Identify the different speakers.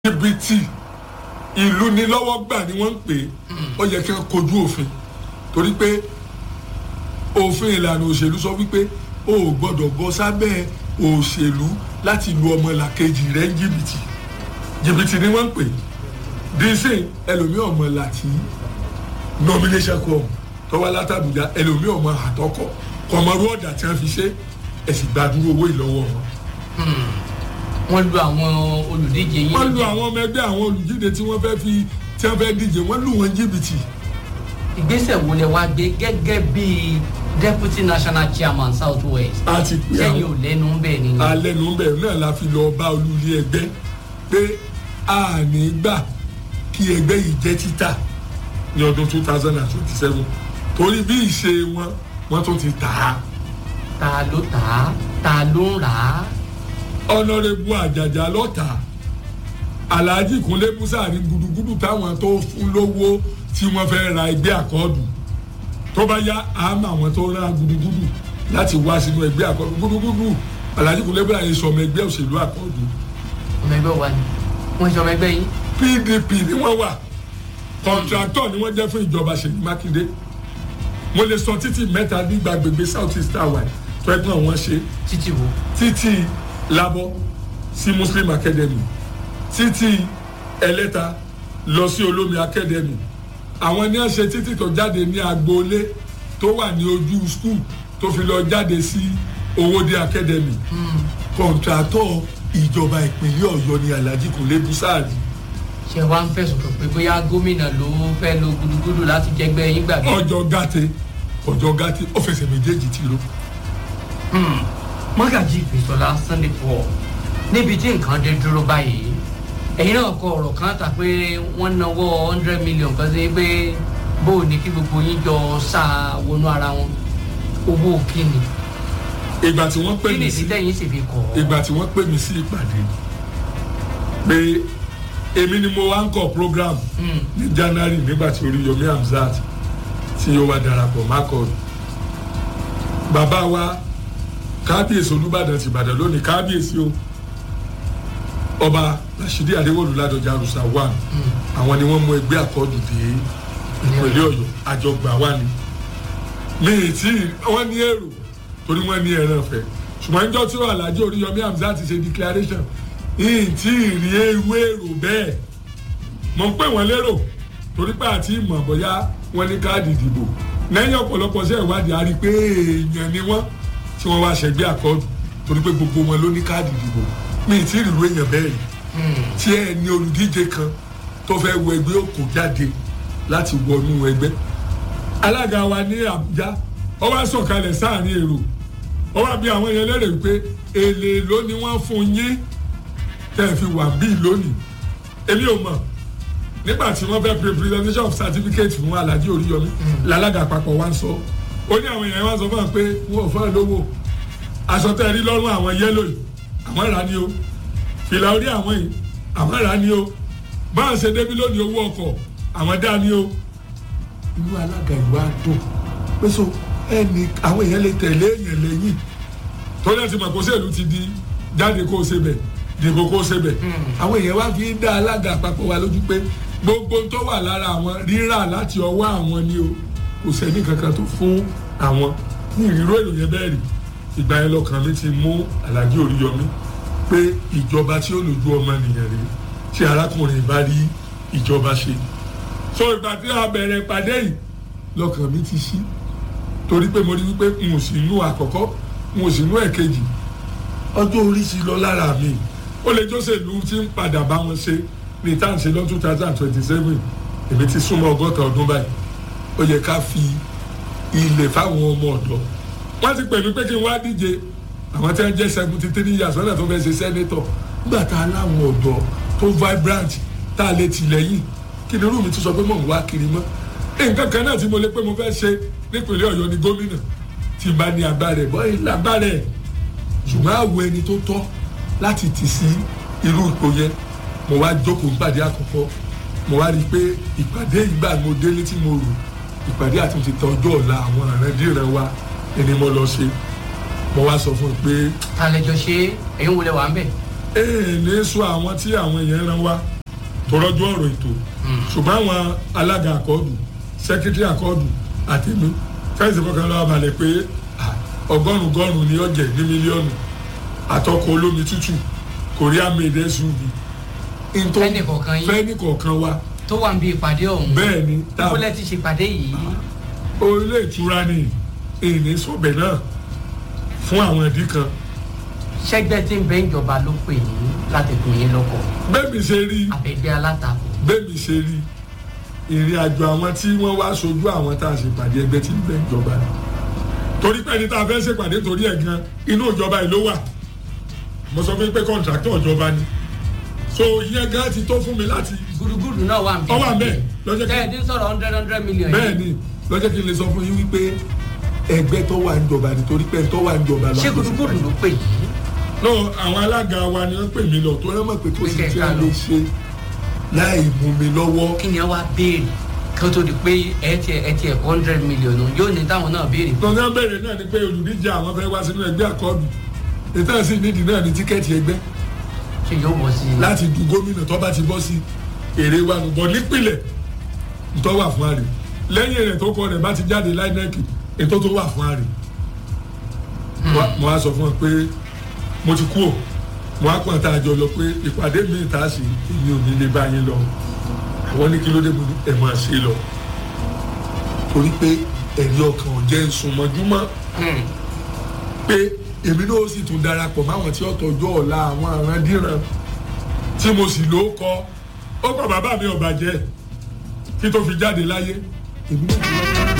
Speaker 1: jìbìtì ìlú ni lọ́wọ́ gbà ni wọ́n ń pè é ó yẹ kí wọ́n kojú òfin torí pé òfin ìlànà òṣèlú sọ wípé o ò gbọ́dọ̀ bọ́ sábẹ́ òṣèlú láti lu ọmọ làkejì rẹ̀ ń jìbìtì jìbìtì ni wọ́n ń pè é dísìn ẹlòmíì ọmọ láti nomination com tọ́wọ́ látàbújá ẹlòmíì ọmọ àtọkọ kọmọrú ọ̀dà tí wọ́n fi ṣe ẹ̀sìn gbàdúró owó ìlọ́wọ́ wọn
Speaker 2: wọ́n lu àwọn olùdíje yìí.
Speaker 1: wọ́n lu àwọn ọmọ ẹgbẹ́ àwọn olùdíje tí wọ́n fẹ́ fi tí wọ́n fẹ́ díje wọ́n lù wọ́n jìbìtì.
Speaker 2: ìgbésẹ̀ wo lẹ wá gbé gẹ́gẹ́ bí deputy national chairman south west.
Speaker 1: a ti pè
Speaker 2: sẹ́yìn ò
Speaker 1: àwọn
Speaker 2: lẹ́nu ń bẹ̀ ni.
Speaker 1: alẹ́nu bẹ̀rù náà la fi lọ bá olùlé ẹgbẹ́ pé a ní gbà kí ẹgbẹ́ yìí jẹ́ títà ní ọdún two thousand and twenty seven torí bí ìṣe wọn wọ́n tún ti tà á.
Speaker 2: ta ló tà á ta ló ń rà á.
Speaker 1: ọ̀nàrẹ́bù àjàjà lọ́tà alhaji kunle musa ní gudugudu táwọn tó fún lówó tí wọ́n fẹ́ ra ẹgbẹ́ àkọọ́dù tó bá yá àmọ́ àwọn tó ra gudugudu láti wá sínú ẹgbẹ́ àkọọ́dù gudugudu alhaji kunle musa yìí sọmọ ẹgbẹ́ òṣèlú àkọọ́dù
Speaker 2: ọmọ ẹgbẹ́ wa ni wọ́n ṣe ọmọ ẹgbẹ́ yìí.
Speaker 1: pdp ni wọ́n wà kọ̀ǹtrátọ̀ ni wọ́n jẹ́ fún ìjọba ṣèyí mákindé mo lè sọ títì mẹ́ta nígbà gbègbè south east tower tó ẹgbẹ́ wọn ṣe
Speaker 2: títí wo.
Speaker 1: títí labọ sí muslim academy títí ẹlẹ́ta lọ sí olómi academy àwọn ní ọ̀sẹ̀ títí tó jáde ní agboolé tó wà ní ojú skul tó fi lọ jáde sí owóde academy kọ̀ǹtrátọ̀ ìjọba ìpínlẹ̀ ọ̀yọ́ ní alhaji kunle busari
Speaker 2: ṣé wàá ń fẹ̀sùn kàn pé bóyá gómìnà ló fẹ́ lo gudugudu láti jẹgbẹ́ yín gbàgbé.
Speaker 1: ọjọ́ gàtẹ ọjọ́ gàtẹ ó fẹsẹ̀ méjèèjì ti ro
Speaker 2: mọ́gàjì ìfẹ̀sọ̀lá sunday paul níbi tí nǹkan dé dúró báyìí ẹ̀yin náà kọ ọ̀rọ̀ kan tà pé wọ́n náwó hundred million kan sí pé bó o ní kí gbogbo yín jọ sá wọnú ara wọn owó kíni
Speaker 1: ìgbà tí wọ́n pè
Speaker 2: kíni
Speaker 1: mí sí
Speaker 2: ìdílé yín sì fi kọ̀ ọ́.
Speaker 1: ìgbà tí wọ́n pè mí sí ìpàdé pé èmi ni mo wá ń kọ program
Speaker 2: Hmm.
Speaker 1: ní january nígbà tí oríyomi hamzat tí yóò wá darapọ̀ mákọ̀ọ́dù bàbá wa kábíyèsí olùbàdàn ti ìbàdàn lónìí kábíyèsí o ọba rasidi adéwọlú ládọjà arúsá wà àwọn ni wọ́n mú ẹgbẹ́ àkọọ́dù dé ìpínlẹ̀ ọ̀yọ́ àjọgbà wà ní mi ì tí wọ́n ní èrò torí wọ́n ní ẹran fẹ́ ṣùgbọ́n níjọ́ tí alhaji oríyomi hamzat ti ṣe declaration yìí tí ì rí ewu èrò bẹ́ẹ̀ mọ̀ ń pè wọ́n lérò torí pé àti ìmọ̀ bóyá wọ́n ní káàdì ìdìbò lẹ́yìn ọ̀pọ̀lọpọ̀ sí ìwádìí a rí i pé èèyàn ni wọ́n tí wọ́n wá ṣẹgbẹ́ àkọọ́dù torí pé gbogbo wọn ló ní káàdì ìdìbò mi ì tí ì rírú èèyàn bẹ́ẹ̀ rí tí ẹ ní olùdíje kan tó fẹ́ wọ ẹgbẹ́ òkò jáde láti wọnú ẹgbẹ́ alága wa ní àbújá ó wá sọ̀kalẹ̀ sáàrin èrò ó wá bí àwọn yẹn lérè wípé èlé ló ni wọ́n fún yín tẹ́ ẹ fi wà bíi lónìí èmi ò mọ̀ nígbà tí wọ́n fẹ́ pre presentation of certificate fún alhaji oríyọmí lálága àpapọ̀ wa ń sọ ó ní àwọn èèyàn wa sọ fún wa pé wọn ò fẹ́ lówó aṣọ tẹ́ ẹ rí lọ́rùn àwọn yẹ́lò yìí àwọn rà ní o fìlà orí àwọn yìí àwọn rà ní o báwọn ṣe débi lónìí owó ọkọ̀ àwọn dá ní o. inú alága ìwà dùn pé so ẹnì àwọn èèyàn lè tẹ̀lé èèyàn lẹ́yìn tó lẹ́sìn mọ̀ kó sèlú ti di jáde kó o ṣe bẹ̀ dìbò kó o ṣe bẹ̀ àwọn èèyàn wá fi ń dá alága àpapọ̀ wa lójú pé gbogbo tó wà lára àwọn rírà láti ọwọ́ àwọn ni o kò sẹ́ni kankan tó fún àwọn ní ìríró ìròyìn bẹ́ẹ̀ rí ìgbà yẹn lọ́kàn mi ti mú alájí oríyọmí pé ìjọba tí ó lójú ọmọ nìyẹn rí tí arákùnrin bá rí ìjọba ṣe so ìgbà tí a bẹ̀rẹ̀ ìpàdé yìí lọ́kàn mi ti ṣí torí pé mo rí wípé n ò sí inú àkọ́kọ́ n ò sí inú ẹ̀kejì ọjọ́ orí ti lọ lára mi ó lè jọ́sẹ̀lú tí ń padà bá wọn ṣe ní tá à ń ṣe lọ́dún two thousand twenty seven èmi ti súnmọ́ ọgọ́ta ọdún báyìí ó yẹ ká fi ilẹ̀ fáwọn ọmọ ọ̀dọ́ wọ́n ti pè mí pé kí n wá díje àwọn tí wọ́n jẹ́ seventy three years wọ́n náà tó fẹ́ ṣe sẹ́nétọ̀ nígbà tá a láwọn ọ̀dọ́ tó vibrant tá a lè tì lẹ́yìn kí ni irú mi tún sọ pé mò ń wá kiri mọ́ nǹkan kan náà tí mo lè pé mo fẹ́ ṣe nípínlẹ̀ ọ̀yọ́ ni gómìnà tí n bá ní agbára ẹ̀ bọ́ ilé agbára ẹ̀ ṣùgbọ́n àwọ̀ ẹni tó tọ́ láti tì sí irú ipò yẹn mo wá jókòó ìpàdé àkọ́kọ́ mo wá rí i pé ìpàdé ìgbà mo délé tí mo rò ìpàdé àtúntì tọ ọjọ́ ọ̀la àwọn àrẹ́dìrẹ́ wa ẹni mo lọ ṣe mo wá sọ fún un pé
Speaker 2: ta lẹjọ ṣe ẹyin wọlé wà ń bẹ.
Speaker 1: èèlé sọ àwọn tí àwọn èèyàn rán wa tó rọ́jú ọ̀rọ̀ ètò ṣùgbọ́n àwọn alága àkọọ́dù sẹ́kítírì àkọọ́dù àtẹ̀mí fẹ́ǹsì fọkàn lọ́wọ́ balẹ̀ pé ah, ọgọ́rùn-ún gọ́rùn-ún ni ọ̀jẹ̀ ní mílíọ̀nù àtọkọ̀ olómi tútù korea made suv
Speaker 2: Fẹ́nì kọ̀ọ̀kan yín.
Speaker 1: fẹ́ni kọ̀ọ̀kan wa
Speaker 2: tó wà níbi ìpàdé ọ̀hún
Speaker 1: bẹ́ẹ̀ ni tá a
Speaker 2: ìbúlẹ̀ ti ṣèpàdé yìí
Speaker 1: orílẹ̀ ìtura ni ìní sọ̀bẹ̀ náà fún àwọn ìdí kan
Speaker 2: ṣẹ́gbẹ́ tí ń bẹ ìjọba ló pè yín láti kún yín lọ́kọ̀
Speaker 1: bẹ́ẹ̀ mi ṣe rí
Speaker 2: àbẹ̀gbẹ́ alátakò
Speaker 1: bẹ́ẹ̀ mi ṣe rí ìrìn àjò àwọn tí wọ́n wá sojú àwọn tá a ṣèpàdé ẹgbẹ́ tí ń bẹ ìjọba ni torí pé ẹni tá a fẹ́ ṣèpàdé torí ẹ̀ gan inú ìjọba yìí ló wà mo sọ fún yín pé kọ́ńtráktọ̀ ìjọba ni so ìyẹn gan ti tó fún mi láti
Speaker 2: gúdúgúdú náà wà níbi
Speaker 1: Ó wà ńbẹ̀, lọ́jọ́ kí-
Speaker 2: tẹ́ẹ̀dín sọ̀rọ̀ hundred hundred million
Speaker 1: bẹ́ẹ̀ ni lọ́jọ́ kí n lè sọ fún yín wípé ẹgbẹ́ tó wà níjọba ni torí pé tó wà níjọba lọ́wọ́
Speaker 2: ṣé gúdúgúdú ló pè yìí
Speaker 1: no àwọn alága wa ni wọ́n pè mí lọ tó rẹ́ mọ̀ pé kò sí
Speaker 2: Pé
Speaker 1: tí
Speaker 2: kẹ̀kẹ́
Speaker 1: a
Speaker 2: lọ.
Speaker 1: lè ṣe láì mú mi lọ́wọ́
Speaker 2: kí ni ẹ wá béèrè kí ó tó di pé ẹ tiẹ̀ ẹ tiẹ̀ hundred million nù yóò ní táwọn náà béèrè
Speaker 1: gbọ̀ngàn bẹ̀rẹ̀ náà ni pé olùdíje àwọn fẹ́ wá sínú ẹgbẹ́ àkọọ́dù ìtàn sí nídìí náà ni tíkẹ́ẹ̀tì ẹgbẹ́
Speaker 2: ṣé yóò bọ̀ sí i
Speaker 1: láti du gómìnà tó bá ti bọ́ sí èrè wa nù bọ̀ nípìnlẹ̀ tó wà fún àrè lẹ́yìn rẹ̀ tó kọ rẹ̀ bá ti jáde láìnẹ́ẹ̀kì ètò tó wà fún àrè Wa- mo á sọ fún ọ pé mo ti kú ò mo á kàn tá a jọ lọ pé ìpàdé mi ta sí èmi ò ní lè bá yín lọ àwọn ní kí ló dé mo ní ẹ̀ máa ṣe lọ torí pé ẹ̀rí ọkàn ò jẹ́ nsúnmọ́júmọ́
Speaker 2: Hmm.
Speaker 1: pé èmi náà sì tún darapọ̀ máwọn tí ó tọ́jú ọ̀la àwọn àrandíran tí mo sì ló kọ́ ó kọ́ bàbá mi ò bàjẹ́ kí tó fi jáde láyé èmi náà ti wá.